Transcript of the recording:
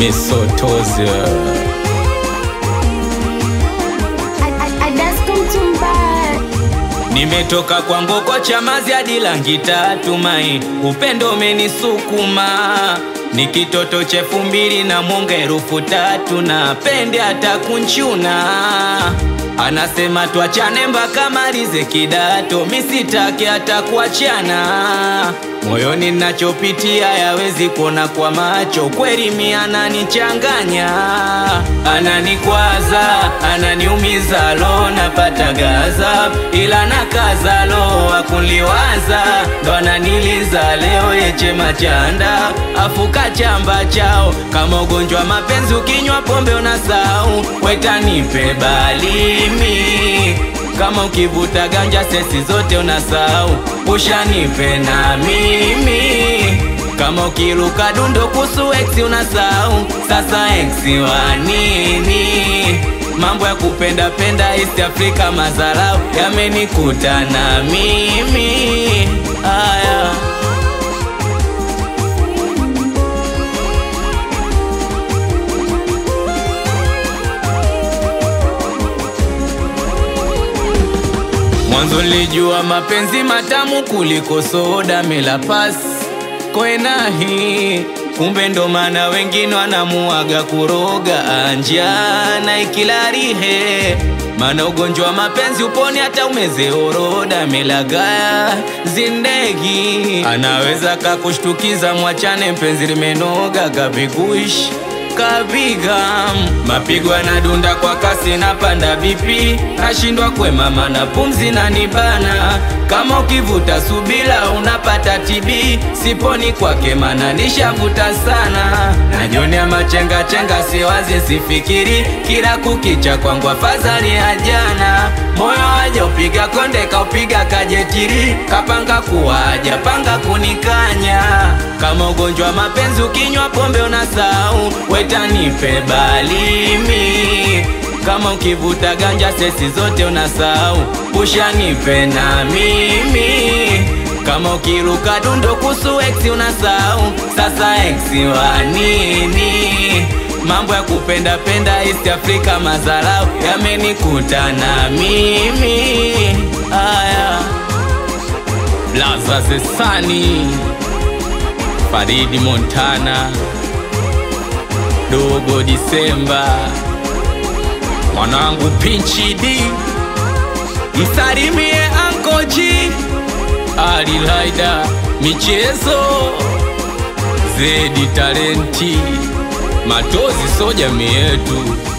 Misotozi Nimetoka kwa ngoko Chamazi hadi Langi Tatu Mai, upendo umenisukuma ni kitoto cha elfu mbili na mwonga elfu tatu na pende hata kunchuna anasema tuachane mpaka malize kidato, misitake hata kuachana. Moyoni nachopitia yawezi kuona kwa macho, kweli mi ananichanganya, ananikwaza, ananiumiza, lo napata gaza, ila nakaza, lo akunliwaza, ndo ananiliza leo yeche machanda, afuka chamba chao kama ugonjwa mapenzi, ukinywa pombe unasau, wetanipe balimi kama ukivuta ganja sesi zote unasahau, ushanipe na mimi. Kama ukiruka dundo kusu ex unasahau, sasa ex wa nini? Mambo ya kupenda penda East Africa, mazarau yamenikuta na mimi aya Mwanzo nilijua mapenzi matamu kuliko soda mela pas kwenahi, kumbe ndo maana wengine wanamuaga kuroga anjana ikilarihe, maana ugonjwa wa mapenzi uponi hata umeze oroda melagaya zindegi, anaweza kakushtukiza, mwachane mpenzi limenoga kabiguishi kapiga mapigo yanadunda kwa kasi, napanda vipi, nashindwa kwemama na pumzi na nibana. Kama ukivuta subila unapata TB, siponi kwake mana nishavuta sana. Najionea machenga chenga, siwazi sifikiri, kila kukicha kwangu afadhali ya jana. Moyo waja upiga konde, kaupiga kajetiri, kapanga kuwaja panga kunikanya. Kama ugonjwa mapenzi, ukinywa pombe unasahau wetanipe balimi kama ukivuta ganja sesi zote unasahau, ushanipe na mimi. Kama ukiruka dundo kusu ex unasahau, sasa ex wa nini? Mambo ya kupenda penda East Africa, mazarau yamenikuta na mimi aya Blaza Zesani Faridi Montana Dogo Disemba, mwanangu Pinchi D, msalimie Anko G, Ali Laida, michezo Zedi Talenti, Matozi so jamii yetu.